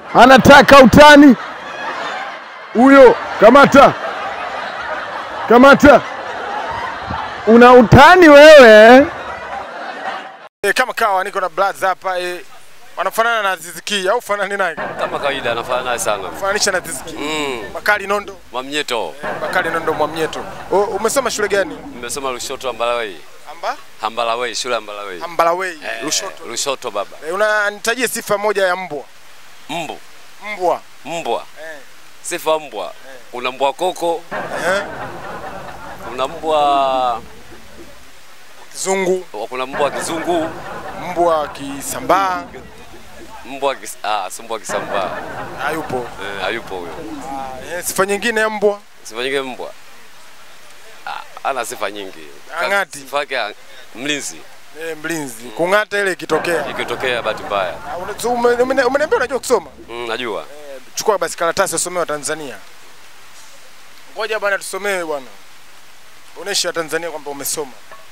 anataka utani huyo. Kamata, kamata, una utani wewe. E, kama kawa niko na Bloods hapa e, wanafanana na Ziziki au fanani naye? Kama kawaida anafanana naye sana. Fananisha na Ziziki. Mm. Bakari Nondo. Mwamnyeto. Bakari Nondo Mwamnyeto. O, umesoma shule gani? Nimesoma Lushoto Ambalawei. Amba? Ambalawei, shule Ambalawei. Ambalawei, Eh, Lushoto. Lushoto baba. E, unanitajie sifa moja ya mbwa. Mbu. Mbwa. Mbwa. Eh. Sifa mbwa. Kuna mbwa koko, Eh? kuna mbwa Kizungu, kuna mbwa kizungu, mbwa kisambaa, mbwa kis, ah, si mbwa kisambaa. hayupo. Eh, hayupo huyo. Eh, sifa nyingine ya mbwa. Sifa nyingine mbwa. Ah, ana sifa nyingi. Ang'ati. Sifa yake ah, mlinzi. E, mlinzi. Kung'ata ile ikitokea. Ikitokea bahati mbaya. Ah, una- so, ume- ume- Umeniambia unajua kusoma? Mm, najua. Eh, Chukua basi karatasi usomee wa Tanzania. Ngoja bwana tusomee bwana. Onesha Tanzania kwamba umesoma.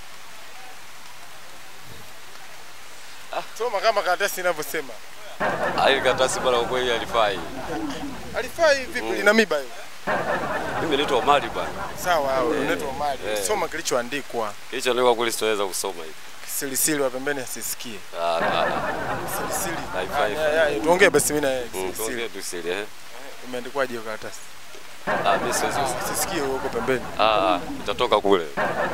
Soma kama karatasi inavyosema. Ah, Hili karatasi bwana kwa kweli halifai. Alifai vipi lina miba hiyo? Mimi naitwa Omari bwana. Sawa, hao unaitwa Omari. Eh. Soma kilichoandikwa. Kilicho ndio kweli sitaweza kusoma hivi. Kisilisili wa pembeni asisikie. Ah, ah, ah. Kisilisili. Haifai. Ah, ya, ya, Tuongee basi mimi na yeye. Mm, Kisilisili. tuongee tu siri eh. Imeandikwaje hiyo karatasi? Ah, mimi siwezi. Sisikie huko pembeni. Ah, ah, itatoka kule.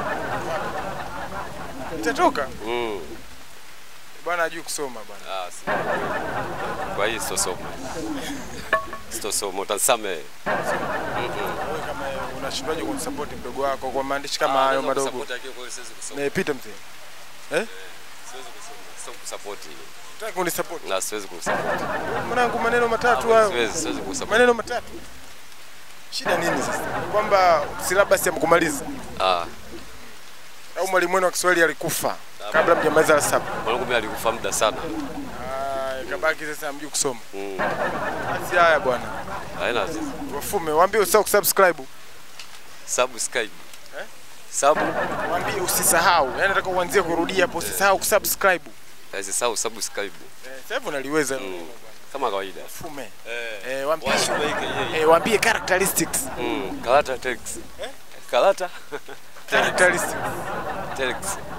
Itatoka. Mm. Bwana hajui kusoma bwana. Ah, si. Kwa hiyo sitosoma. Sitosoma, utanisame. Wewe kama unashindwaje kumsupport mdogo wako kwa maandishi kama hayo madogo? Nimepita mzee. Eh? Siwezi kusoma. Sio kusupport. Nataka kunisupport. Na siwezi kusupport. Mwanangu maneno matatu hayo. Siwezi, siwezi kusupport. Maneno matatu. Shida nini sasa? Ni Kwamba silabasi hamkumaliza Ah, au mwalimu wenu wa Kiswahili alikufa kabla mjamaliza la saba. mwanangu mimi alikufa muda sana. Ah, kabaki sasa hamjui kusoma. Mm. Basi haya bwana. Haina Wafume, waambie usisahau kusubscribe. subscribe. Eh? Sub, Waambie usisahau. Yaani nataka uanzie kurudia hapo usisahau kusubscribe. usisahau subscribe. Eh, sasa hivi unaliweza hilo Mm. neno bwana. Kama kawaida. Fume. Eh. Eh, waambie Washubaike yeye. eh, waambie characteristics. Mm, Kalata Telex. Eh? Kalata Characteristics. Telex.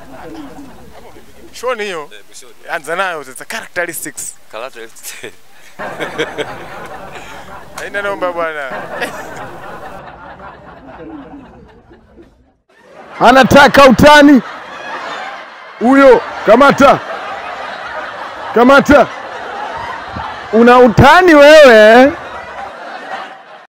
Shoni hiyo. Eh, mwishoni. Anza nayo sasa characteristics. Kalata Telex. Haina namba bwana. anataka utani huyo. Kamata, kamata, una utani wewe.